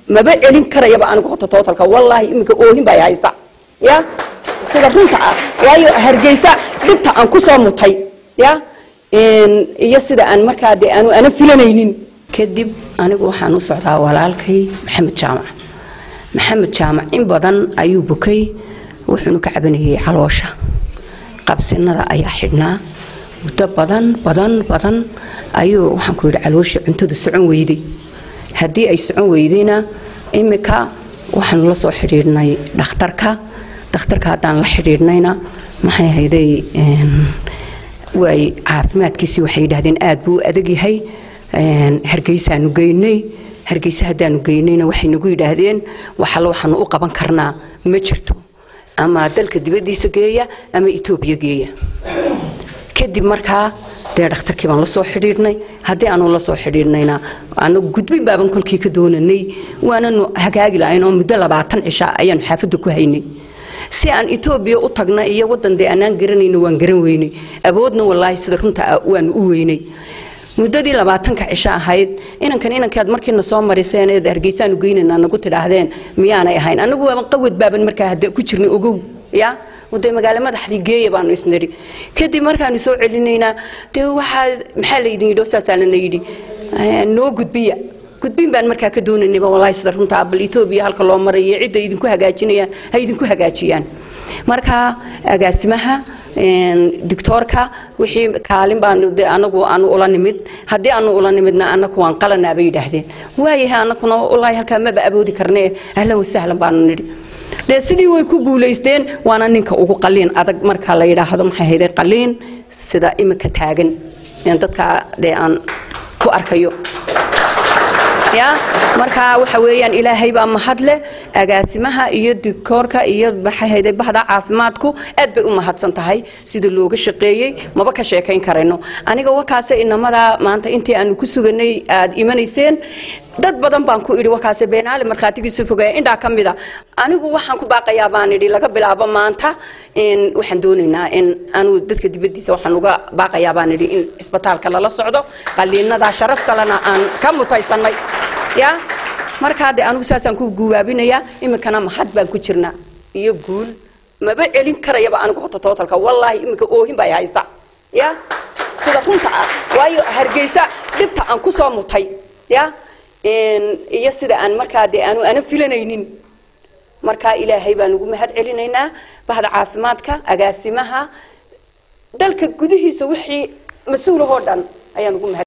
maba celin karayaba anigu hota tootalka wallaahi iminka oohin baa haysta ya sida runta ah waayo hargeysa dhibta aan ku soo mutay ya iyo sida aan markaa dee aanu ana filanaynin kadib anigu waxaan u socdaa walaalkay maxamed jaamac maxamed jaamac in badan ayuu bukay wuxuuna ka cabanayay caloosha qabsinada ayaa xidhnaa muddo badan badan badan ayuu waxaan ku yidhi caloosha cuntadu socon weyday haddii ay socon weydayna imika waxaanu la soo xidhiidhnay dhakhtarka dhakhtarka haddaan la xidhiidhnayna maxay hayday way caafimaadkiisii waxay yidhaahdeen aad buu u adag yahay hargeysaanu geynay hargeysa haddaanu geynayna waxay nagu yidhaahdeen waxalla waxaanu u qaban karnaa ma jirto ama dalka dibaddiisa geeya ama etoobiya geeya kadib markaa dee dhakhtarkii baan la soo xidhiidhnay haddii aanu la soo xidhiidhnayna anagu gudbin baaban kolkii ka doonanay waananu hagaagi lahayn oo muddo labaatan cisha ayaanu xaafadda ku haynay si aan etoobiya u tagna iyo waddan dee anaan garanayno waan garan weynay awoodna wallaahi sida runta waanu u weynay muddadii labaatanka cisho ahayd inankan inankaad markiina soo mariseen eed hargeysaanu geynanaa nagu tidhaahdeen miyaanay ahayn anagu waaban qawad baaban markaa hadda ku jirnay ogow ya dee magaalo madaxdii geeya baanu isnidhi kadib markaanu soo celinaynaa dee waxaa maxaa laydin yidhi saasaa lana yidhi noo gudbiya gudbin baan markaa ka doonaynayba wallaahi sida runta bal etoobiya halka loo marayo cidda idinku hagaajinayaan ha idinku hagaajiyaan marka agaasimaha doctoorka wixii kaalin baan anagu aanu ula nimid haddii aanu ula nimidna anaku waan qalanaa bay yidhaahdeen waayahay anakuna wallaahi halkaa maba aboodi karnee ahlan wasahlan baanu nidhi dee sidii way ku guulaysteen waana ninka ugu qaliin adag marka la yidhaahdo maxay hayday qaliin sida imika taagan dadka dee aan ku arkayo ya marka waxa weeyaan ilaahay baa mahad leh agaasimaha iyo dikoorka iyo maxay hayday bahda caafimaadku aad bay u mahadsan tahay sida looga shaqeeyey maba ka sheekayn karayno aniga wakaase inamada maanta intii aanu ku suganay aad imanayseen dad badan baan ku idhi wakaase beenaale markhaatigiisa fogeeya indhaa ka mida anigu waxaan ku baaqayaa baan idhi laga bilaabo maanta waxaan doonaynaa in anu dadka dibaddiisa waxaan uga baaqayaa baan idhi in cisbitaalka lala socdo qaliinada sharaftalena aan ka mutaysannay ya markaa dee anigu saasaan ku guwaabinayaa iminkana mahad baan ku jirnaa iyo guul maba celin karayaba anigu hota tootalka wallaahi iminka oohin baa haysta ya sida runta ah waayo hargeysa dhibta aan ku soo mutay ya iyo sida aan markaa dee aanu ana filanaynin markaa ilaahay baan ugu mahad celinaynaa bahda caafimaadka agaasimaha dalka gudihiisa wixii mas-uulahoo dhan ayaan ugu mahad